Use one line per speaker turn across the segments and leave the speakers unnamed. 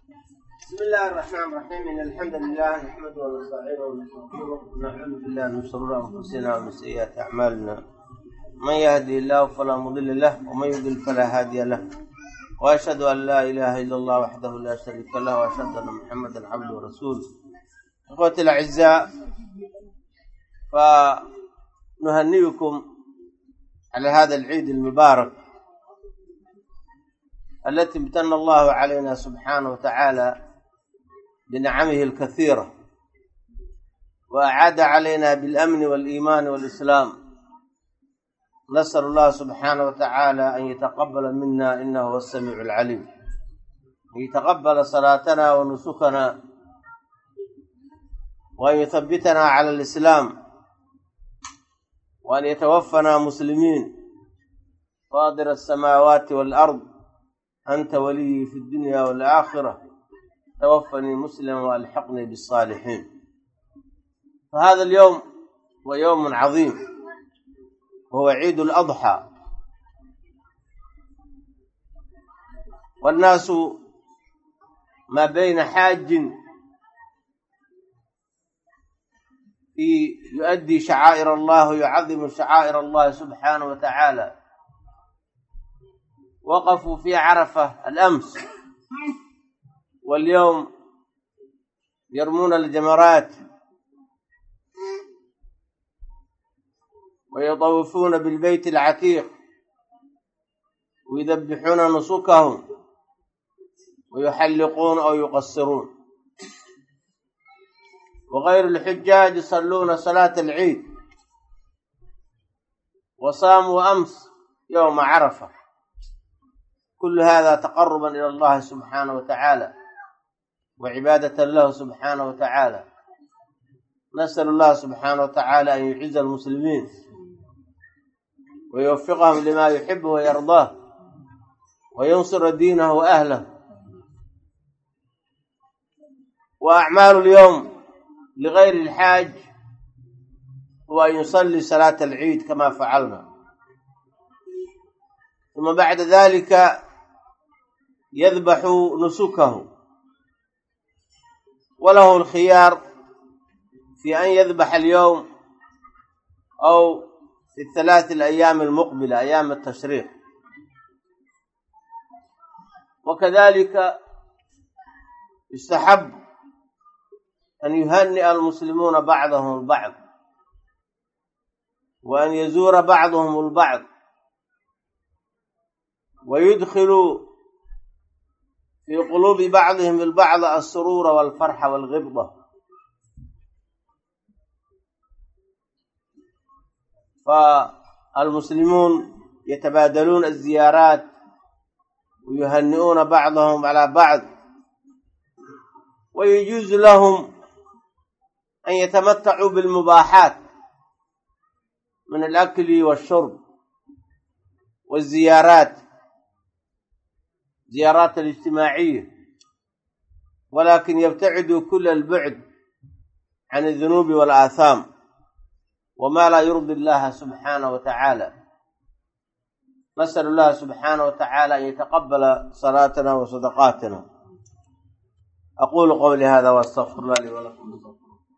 بسم الله الرحمن الرحيم إن الحمد لله نحمده ونستعينه ونستغفره ونعوذ بالله من شرور أنفسنا ومن سيئات أعمالنا من يهدي الله فلا مضل له ومن يضلل فلا هادي له وأشهد أن لا إله إلا الله وحده لا شريك له وأشهد أن محمدا عبده ورسوله إخوتي الأعزاء فنهنئكم على هذا العيد المبارك التي امتن الله علينا سبحانه وتعالى بنعمه الكثيرة وأعاد علينا بالأمن والإيمان والإسلام نسأل الله سبحانه وتعالى أن يتقبل منا إنه هو السميع العليم أن يتقبل صلاتنا ونسكنا وأن يثبتنا على الإسلام وأن يتوفنا مسلمين فاضر السماوات والأرض أنت ولي في الدنيا والآخرة توفني مسلما وألحقني بالصالحين فهذا اليوم هو يوم عظيم وهو عيد الأضحى والناس ما بين حاج في يؤدي شعائر الله ويعظم شعائر الله سبحانه وتعالى وقفوا في عرفة الأمس واليوم يرمون الجمرات ويطوفون بالبيت العتيق ويذبحون نسكهم ويحلقون أو يقصرون وغير الحجاج يصلون صلاة العيد وصاموا أمس يوم عرفة كل هذا تقربا إلى الله سبحانه وتعالى وعبادة له سبحانه وتعالى نسأل الله سبحانه وتعالى أن يعز المسلمين ويوفقهم لما يحبه ويرضاه وينصر دينه وأهله وأعمال اليوم لغير الحاج هو أن يصلي صلاة العيد كما فعلنا ثم بعد ذلك يذبح نسكه وله الخيار في أن يذبح اليوم أو في الثلاث الأيام المقبلة أيام التشريق وكذلك يستحب أن يهنئ المسلمون بعضهم البعض وأن يزور بعضهم البعض ويدخل في قلوب بعضهم البعض السرور والفرح والغبطة فالمسلمون يتبادلون الزيارات ويهنئون بعضهم على بعض ويجوز لهم أن يتمتعوا بالمباحات من الأكل والشرب والزيارات زيارات الاجتماعية ولكن يبتعدوا كل البعد عن الذنوب والآثام وما لا يرضي الله سبحانه وتعالى نسأل الله سبحانه وتعالى أن يتقبل صلاتنا وصدقاتنا أقول قولي هذا وأستغفر الله لي ولكم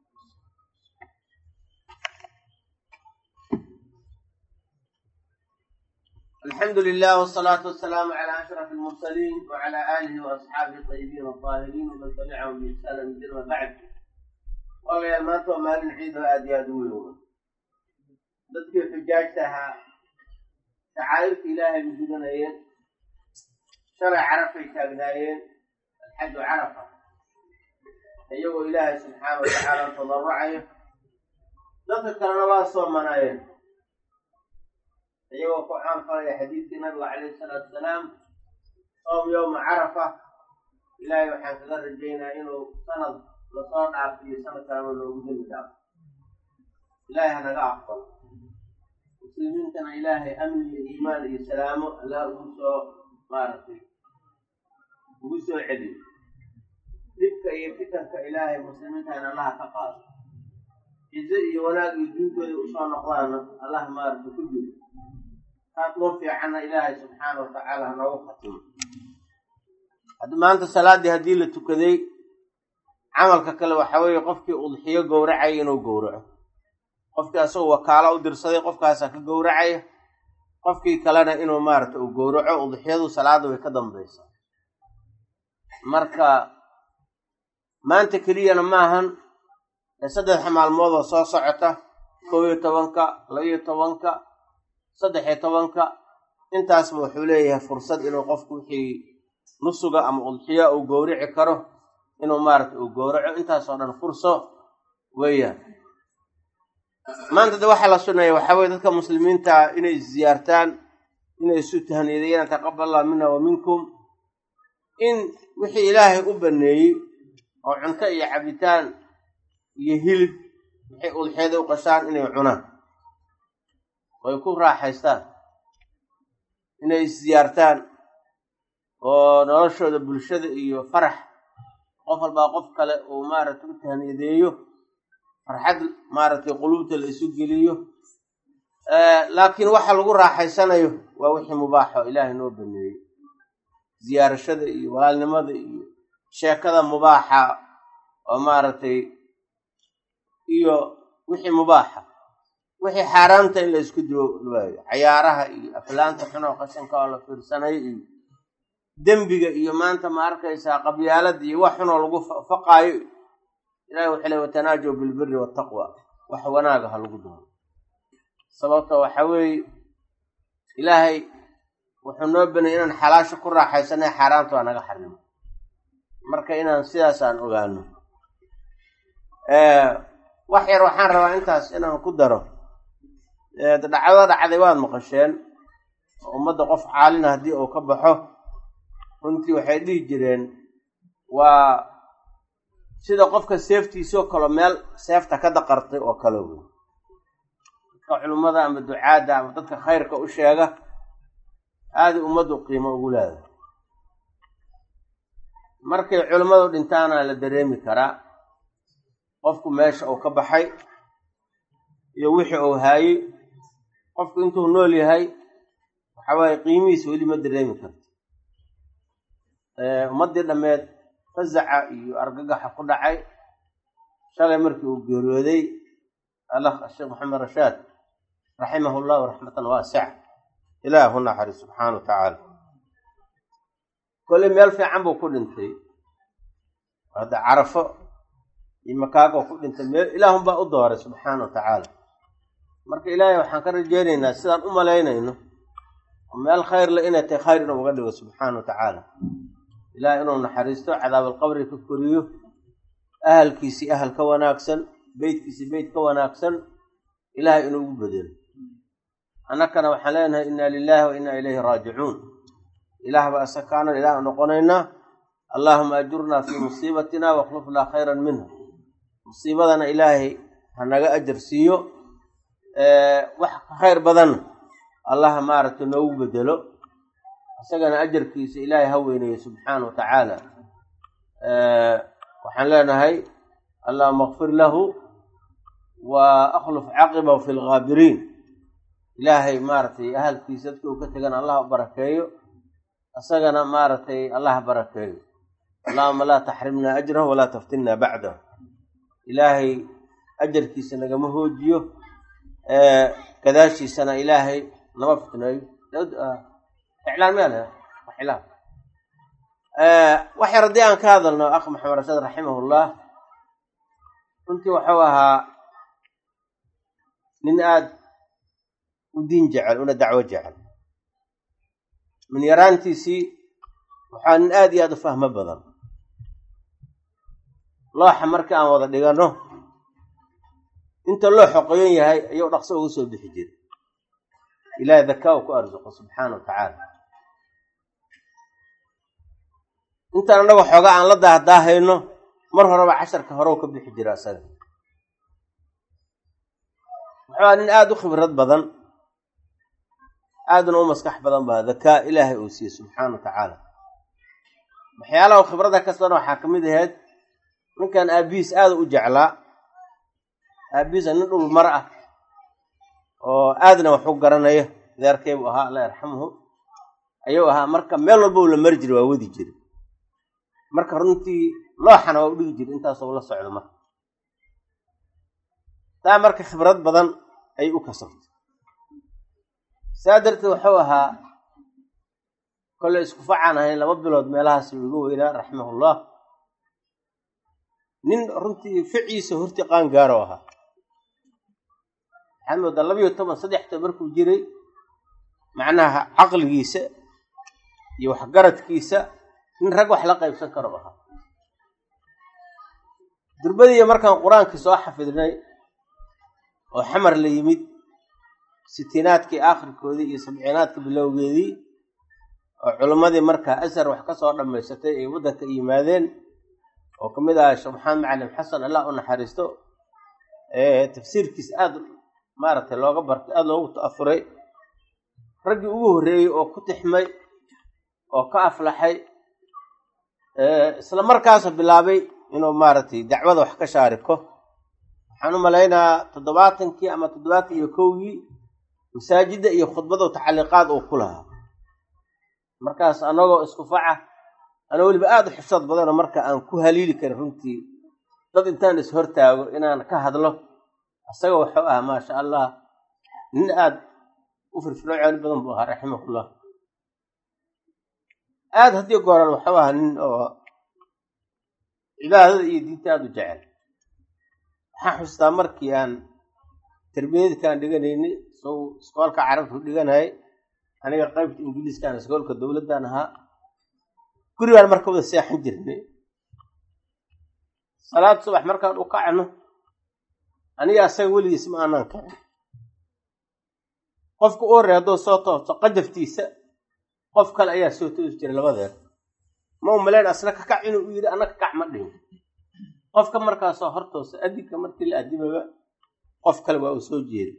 الحمد لله والصلاة والسلام على أشرف المرسلين وعلى آله وأصحابه الطيبين الطاهرين ومن تبعهم بإحسان من ما بعد والله يا maanta waa maalin ciid oo aada iyo aada u weyn dadkii xujaajta ahaa shacaa'irta ilaahay bay gudanayeen shalay carafay taagnaayeen alxaju carafa iyagoo ilaahay subxaana watacaala tadarrucayo dadka kalena waa soomanaayeen iyagoo ku caanfalaya xadiidkii nabiga calayhi salaatu wasalaam soom yowma carafa ilaahay waxaan kaga rajaynaa inuu sanad lasoo dhaafiyo sanad kalena loogu demi dhaafo ilaahay hanaga aqbalo muslimiintana ilaahay amni iyo iimaan iyo salaamo allah ugu soo maaragtay ugu soo celiyo dhibka iyo fitanka ilaahay muslimiintana allaha ka qaado cizo iyo wanaag iyo diintooda usoo noqdaana allah maaragtay ku jiro taas loo fiicanna ilaahay subxaana watacaala hanoogu khatimo maanta salaaddii haddii la tukaday camalka kale waxaa weeye qofkii udxiyo gowracaya inuu gowraco qofkii asagoo wakaalo u dirsaday qofkaasaa ka gowracaya qofkii kalena inuu maarata uu gowraco udxiyadu salaada way ka dambaysaa marka maanta keliyana maahan saddexa maalmoodoo soo socota kow iyo tobanka laba-iyo tobanka saddex-iyo tobanka intaasba wuxuu leeyahay fursad inuu qofku wixii nusuga ama udxiya uu gowrici karo inuu maarata uu gowraco intaasoo dhan furso weeyaan maanta de waxaa la sunnaya waxaa weye dadka muslimiinta inay isziyaartaan inay isu tahniyadeeyaan taqabal allah mina wa minkum in wixii ilaahay u baneeyey oo cunto iyo cabitaan iyo hilib waxay udxiyada u qashaan inay cunaan oy ku raaxaystaan inay isziyaartaan oo noloshooda bulshada iyo farax qof walbaa qof kale uu maaragtay u tahniyadeeyo farxad maaragtay quluubta la isu geliyo laakiin waxa lagu raaxaysanayo waa wixii mubaaxo ilaahay noo baneeyey ziyaarashada iyo walaalnimada iyo sheekada mubaaxa oo maaragtay iyo wixii mubaaxa wixii xaaraamta in la isku duwaayo cayaaraha iyo aflaanta xunoo qashinka oo la fiirsanayo iyo dembiga iyo maanta ma arkaysaa qabyaalada iyo wax xunoo lagu faqaayo ilahi wuxuu ley watanaajow bilbiri waataqwa wax wanaaga ha lagu doono sababta waxa weeye ilaahay wuxuu noo banayay inaan xalaasha ku raaxaysanay xaaraanta waa naga xarimo marka inaan sidaas aan ogaano wax yar waxaan rabaa intaas inaan ku daro dhacdo dhacday waad maqasheen ummadda qof caalina haddii uu ka baxo runtii waxay dhihi jireen waa sida qofka seeftiisoo kalo meel seefta ka daqartay oo kale wey dadka culimmada ama ducaadda ama dadka khayrka u sheega aaday ummaddu qiimo ugu leedahay markay culimmadu dhintaana la dareemi karaa qofku meesha uu ka baxay iyo wixii uu haayey qofku intuu nool yahay waxa waaye qiimihiisa weli ma dareemi karto ummaddii dhammeed fazaca iyo argagaxa ku dhacay shalay markii uu geeriyooday allah sheekh maxamed rashaad raximahu llahu raxmatan waasica ilaahu naxari subxaana wa tacaala kolley meel fiican buu ku dhintay hadda carafo iyo makaagoo ku dhintay meel ilaahun baa u dooray subxaana wa tacaala marka ilaahay waxaan ka rajeynaynaa sidaan u malaynayno oo meel khayr le inay tahay khayr inuu uga dhigo subxaana wa tacaala ilahay inuu naxariisto cadaabalqabri ka koriyo ahalkiisii ahal ka wanaagsan beytkiisii beyt ka wanaagsan ilahay inuu ugu bedelo annakana waxaan leenahay inna lilahi wa inna ilayhi raajicuun ilaah baa isakaanan ilaah noqonaynaa allaahuma ajurnaa fii musiibatina wakhlufnaa khayran minha musiibadana ilaahay ha naga ajar siiyo wax khayr badanna allah maaragtay noogu bedelo isagana ajarkiisa ilaahay ha weyneeyo subxaana wa tacaala waxaan leenahay allahuma akfir lahu wa akhluf caqibahu fi lgaabiriin ilaahay maaragtay ahalkiisa dadkii uu ka tegana allah u barakeeyo isagana maaragtay allah barakeeyo allahuma laa taxrimna ajrahu walaa taftinna bacdahu ilaahay ajarkiisa nagama hoojiyo gadaashiisana ilaahay nama fitneeyo iclaan meel iclaan wax yar haddii aan ka hadalno akh maxamed rashaad raximahullah runtii wuxuu ahaa nin aada u diin jecel una dacwo jecel min yaraantiisii waxaa nin aada iyo aada u fahmo badan looxa markii aan wada dhigano inta loo xoqoyan yahay ayuu dhaqso uga soo bixi jiray ilaahay dakaa u ku arsuqo subxaana wa tacaala intaan annaga xooga aan la daahdaahayno mar horeba casharka hore u ka bixi jira isaga wuxuu nin aada u khibrad badan aaduna u maskax badan baa dakaa ilaahay uu siiyey subxaana wa tacaala waxyaalaha khibradda kastana waxaa ka mid ahayd ninkan aabihiis aada u jeclaa aabihiisa nin dhul mar ah oo aadna wax u garanaya deerkaybu ahaa allah yarxamuhu ayuu ahaa marka meel walba u la mari jiray waa wadi jira marka runtii looxana waa u dhigi jira intaasoo la socdo marka taa marka khibrad badan ay u kasabtay saa darteed wuxuu ahaa kolley isku facaan ahayn laba bilood meelahaas uga weynaa raximahullah nin runtii ficiisa hortii qaangaaro ahaa waxaad moodaa labayo toban saddexta markuu jiray macnaha caqligiisa iyo waxgaradkiisa nin rag wax la qaybsan karo ahaa durbadiiya markaan qur-aankii soo xafidnay oo xamar la yimid sitiinaadkii aakhirkoodii iyo sabciinaadka bilowgeedii oo culimmadii markaa asar wax ka soo dhammaysatay ay waddanka yimaadeen oo ka mid aha sheekh maxamed macalim xasan allah u naxariisto tafsiirkiisa aada maaragtay looga bartay aada loogu ta'afuray raggii ugu horreeyey oo ku tixmay oo ka aflaxay isla markaasa bilaabay inuu maaragtay dacwada wax ka shaariko waxaan u malaynaa toddobaatankii ama toddobaatan iyo kowgii masaajidda iyo khudbado tacaliiqaad uu ku lahaa markaas anagoo isku faca ana weliba aada u xifsad badanoo marka aan ku haliili karin runtii dad intaan is hortaago inaan ka hadlo isaga wuxuu ahaa maasha allah nin aada u firfircooni badan buu ahaa raximahullah aada haddii gooran wuxuu ahaa nin oo cibaadada iyo diinta aada u jecel waxaan xustaa markii aan tarbiyadkaan dhiganaynay sow iskoolka carabtu dhiganayay aniga qaybta ingiliiskaan iskoolka dowladdan ahaa gurigaan marka wada seexan jirnay salaad subax markaan u kacno aniga asaga weligiis ma aanaan kacin qofka u horrey hadduu soo toobto qajaftiisa qof kale ayaa soo toosi jiray labadeer ma u malayn asna ka kac inuu u yidhi anna ka kac ma dhihin qofka markaasoo hortoosa adinka markii la adimaba qof kale waa uu soo jeeday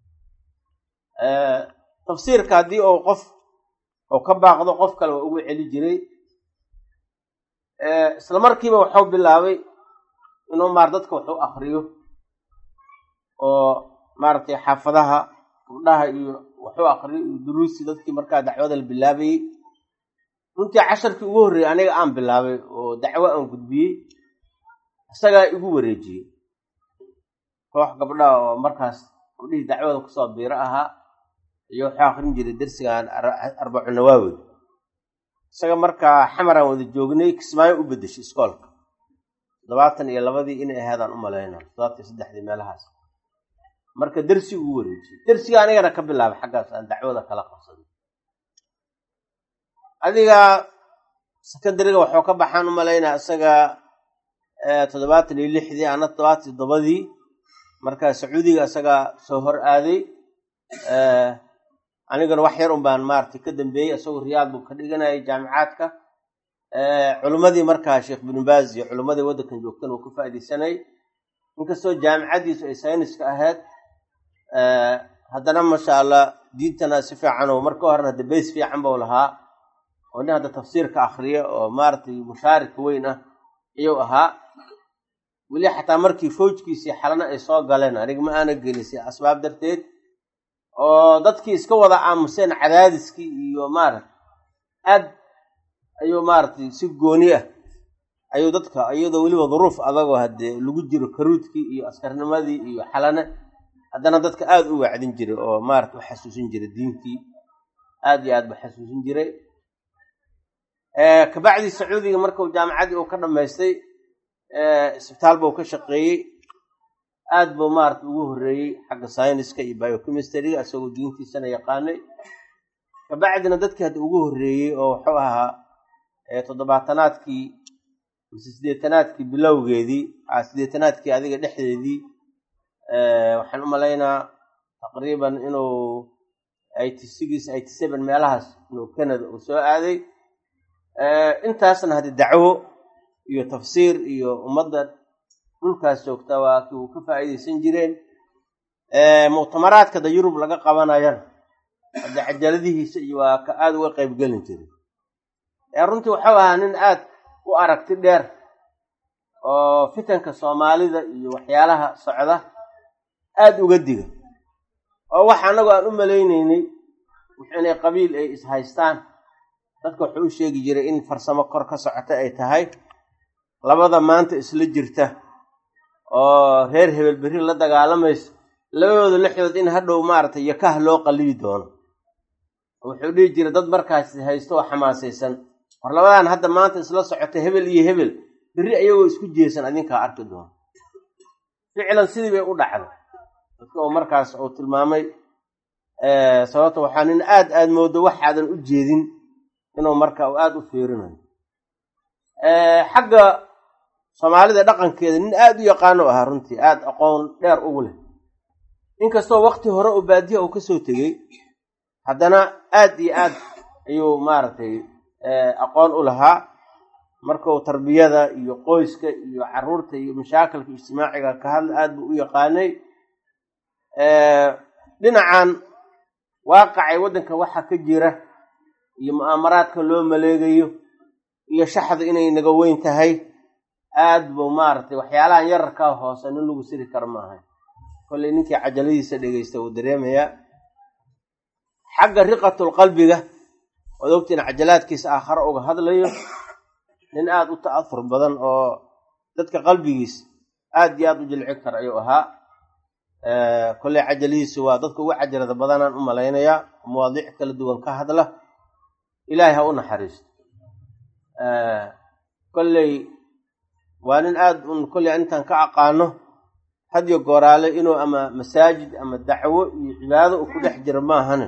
tafsiirka haddii uu qof uu ka baaqdo qof kale waa ugu celi jiray isla markiiba wuxuu bilaabay inuu maar dadka wax u akriyo oo maaragtay xaafadaha gabdhaha iyo waxu akriyo iyo duruusi dadkii markaa dacwada la bilaabayey runtii casharkii ugu horreeyey aniga aan bilaabay oo dacwo aan gudbiyey isagaa igu wareejiyey koox gabdhaha oo markaas gabdhihii dacwada kusoo biiro ahaa iyo wuxuu akrin jiray dersigan arbacu nawaawid isaga markaa xamaraan wada joognay kismaayo u bedeshay iskoolka toddobaatan iyo labadii inay ahaadaan u malaynaa toddobaatan iyo saddexdii meelahaas marka dersi ugu wareejiyey dersiga anigana ka bilaabay xaggaas aan dacwada kala qabsaday adiga secondariga waxuu ka baxaan u malaynaa isaga toddobaatan iyo lixdii ana toddobaatan iyo toddobadii marka sacuudiga isagaa soo hor aaday anigana wax yar un baan maaragtay ka dambeeyey isagoo riyaad buu ka dhiganayay jaamicaadka culimmadii markaa sheekh binu baaz iyo culimmadii waddankan joogtan uu ka faaidaysanay inkastoo jaamicaddiisu ay sayniska ahayd haddana masha allah diintana si fiican oo marka horena hadda bays fiican buu lahaa oo nin hadda tafsiirka akriya oo maaragtay mushaarika weyn ah iyuu ahaa weli xataa markii fawjkiisii xalana ay soo galeen aniga ma aana gelisay asbaab darteed oo dadkii iska wada aamuseen cadaadiskii iyo maarata aad ayuu maaragtay si gooni ah ayuu dadka iyadoo weliba duruuf adagoo haddee lagu jiro karuudkii iyo askarnimadii iyo xalane haddana dadka aada u wacdin jiray oo maarata u xasuusin jiray diintii aada iyo aad ba xasuusin jiray kabacdii sacuudiga markuu jaamacaddii uu ka dhammaystay isbitaal buu ka shaqeeyey aad buu maarata ugu horreeyey xagga syniska iyo biochemistryga isagoo diintiisana yaqaanay kabacdina dadkii hadda ugu horreeyey oo wuxuu ahaa toddobaatanaadkii mise sideetanaadkii bilowgeedii sideetanaadkii adiga dhexdeedii waxaan u malaynaa taqriiban inuu eighty six eighty seven meelahaas inuu canada uu soo aaday intaasna haddi dacwo iyo tafsiir iyo ummadda dhulkaas joogta waa kii uu ka faa'iidaysan jireen muctamaraadka da yurub laga qabanayana hadda cajaladihiisa iyo waa ka aada uga qaybgelin jiray runtii waxuu ahaa nin aad u aragti dheer oo fitanka soomaalida iyo waxyaalaha socda aada uga diga oo wax annagu aan u malaynaynay inay qabiil ay ishaystaan dadka wuxuu u sheegi jiray in farsamo kor ka socota ay tahay labada maanta isla jirta oo reer hebel berri la dagaalamayso labadooda lexdood in hadhow maaragtay yakah loo qalibi doono wuxuu dhihi jiray dad markaas haysto oo xamaasaysan war labadan hadda maanta isla socota hebel iyo hebel berri ayagoo isku jeesan adinkaa arki doono ficlan sidii bay u dhacday dadka oo markaas uu tilmaamay sababta waxaa nin aad aad moodo waxaadan u jeedin inuu marka uu aada u fiirinayo xagga soomaalida dhaqankeeda nin aada u yaqaano ahaa runtii aada aqoon dheer ugu leh inkastoo wakti hore oo baadiya uu kasoo tegey haddana aad iyo aad ayuu maaragtay aqoon u lahaa markuu tarbiyada iyo qoyska iyo caruurta iyo mashaakilka ijtimaaciga ka hadla aad buu u yaqaanay dhinacan waaqacay waddanka waxa ka jira iyo mu'aamaraadka loo maleegayo iyo shaxda inay naga weyn tahay aad buu maaragtay waxyaalahan yararkaa hoose nin lagu siri karo maaha kollay ninkii cajaladiisa dhegeysta wuu dareemayaa xagga riqatul qalbiga ood ogtiin cajalaadkiisa aakhare uga hadlayo nin aada u ta'afur badan oo dadka qalbigiisa aad iyo aada u jilci kara ayuu ahaa kolley cajalihiisu waa dadka ugu cajalada badanaan u malaynayaa mawaadiic kala duwan ka hadla ilaahay ha u naxariisto kolley waa nin aada un kolley intaan ka aqaano hadyo gooraale inuu ama masaajid ama dacwo iyo cibaado uu ku dhex jiro maahane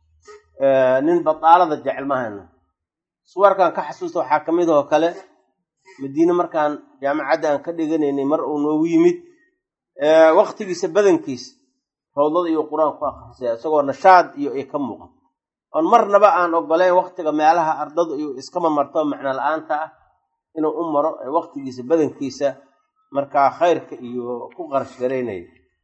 nin bataalada jecel maahana suwarkan ka xasuusta waxaa ka mid oo kale madiine markaan jaamacadda aan ka dhiganaynay mar uu noogu yimid waktigiisa badankiisa rawdada iyo qur-aan ku akrisaya isagoo nashaad iyo ay ka muuqan oon marnaba aan ogoleyn waktiga meelaha ardadu iyo iskama marto macno la-aanta ah inuu u maro waktigiisa badankiisa markaa khayrka iyo ku qarash garaynaya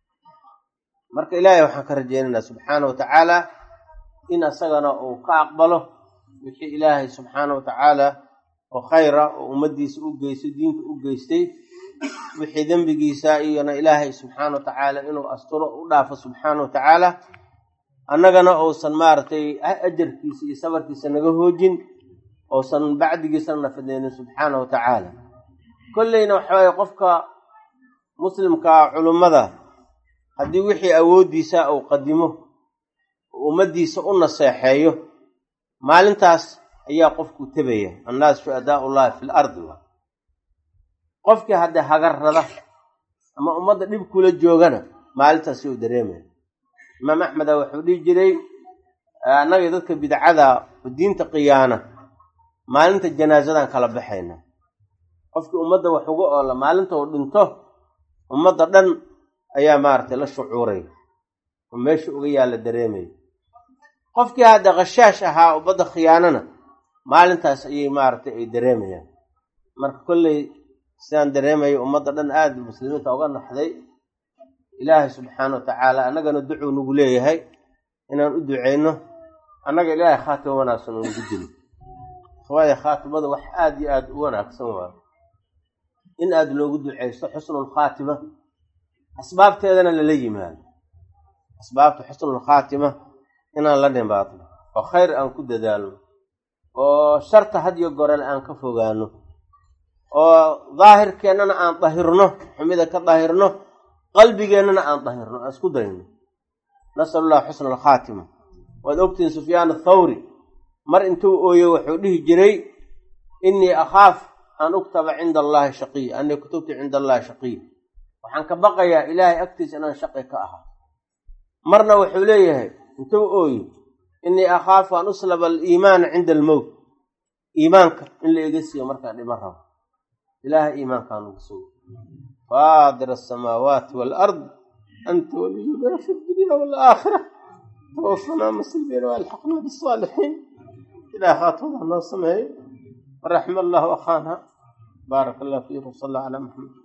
marka ilaahay waxaan ka rajeynaynaa subxaana wa tacaala in asagana uu ka aqbalo wixii ilaahay subxaana wa tacaala oo khayra oo ummaddiisa u geystay diinta u geystay wixii dembigiisa iyona ilaahay subxaana wa tacaala inuu asturo u dhaafo subxaana wa tacaala annagana uusan maaragtay ajarkiisa iyo sabarkiisa naga hoojin uusan bacdigiisana nafadeynin subxaana wa tacaala kolleyna waxawaaye qofka muslimka culummada haddii wixii awooddiisa uu qadimo ummaddiisa u naseexeeyo maalintaas ayaa qofku tebaya annaas shuhadaau ullahi fi l ardi qofkii haddee hagarrada ama ummadda dhib kula joogana maalintaas uu dareemaya imaam axmeda wuxuu dhihi jiray annaga dadka bidcada diinta qiyaana maalinta janaasadaan kala baxayna qofkii ummadda wax uga oola maalinta uu dhinto ummadda dhan ayaa maaragtay la shucuuraya oo meesha uga yaalla dareemaya qofkii hadda khashaash ahaa ummadda khiyaanana maalintaas ayay maaragtay ay dareemayaan marka kolley sidaan dareemaya ummadda dhan aada muslimiinta uga naxday ilaahay subxaana wa tacaala annagana ducuu nagu leeyahay inaan u duceyno annaga ilaahay khaatima wanaagsan oo nagu dilo waayo khaatimada wax aada iyo aada u wanaagsan waayo in aada loogu duceysto xusnulkhaatima asbaabteedana lala yimaado asbaabta xusnulkhaatima inaan la dhimaadno oo khayr aan ku dadaalno oo sharta hadiyo gorele aan ka fogaano oo daahirkeennana aan dahirno xumida ka dahirno qalbigeennana aan dahirno aan isku dayno nasalu llah xusna alkhaatima waad ogtihiin sufyaan athawri mar intuu ooyo wuxuu dhihi jiray innii akhaaf an uktaba cinda allahi shaqiy anii kutubtu cinda allahi shaqiy waxaan ka baqayaa ilaahay agtiisa inaan shaqi ka ahaa marna wuxuu leeyahay intuu ooyo innii akhaafu an uslaba aliimaana cinda almowt iimaanka in la iga siiyo markaan dhiman rabo ilaahay iimaankaan ugu sugo faadir asamaawaati waalard anta waliyuna fi dunya waalaakhira tawafanaa muslimin waalxaqna bisaalixiin ilaah khaatimada noo sameeyo waraxma allahu akhaana baarak allah fiikum sal allah calaa maxamed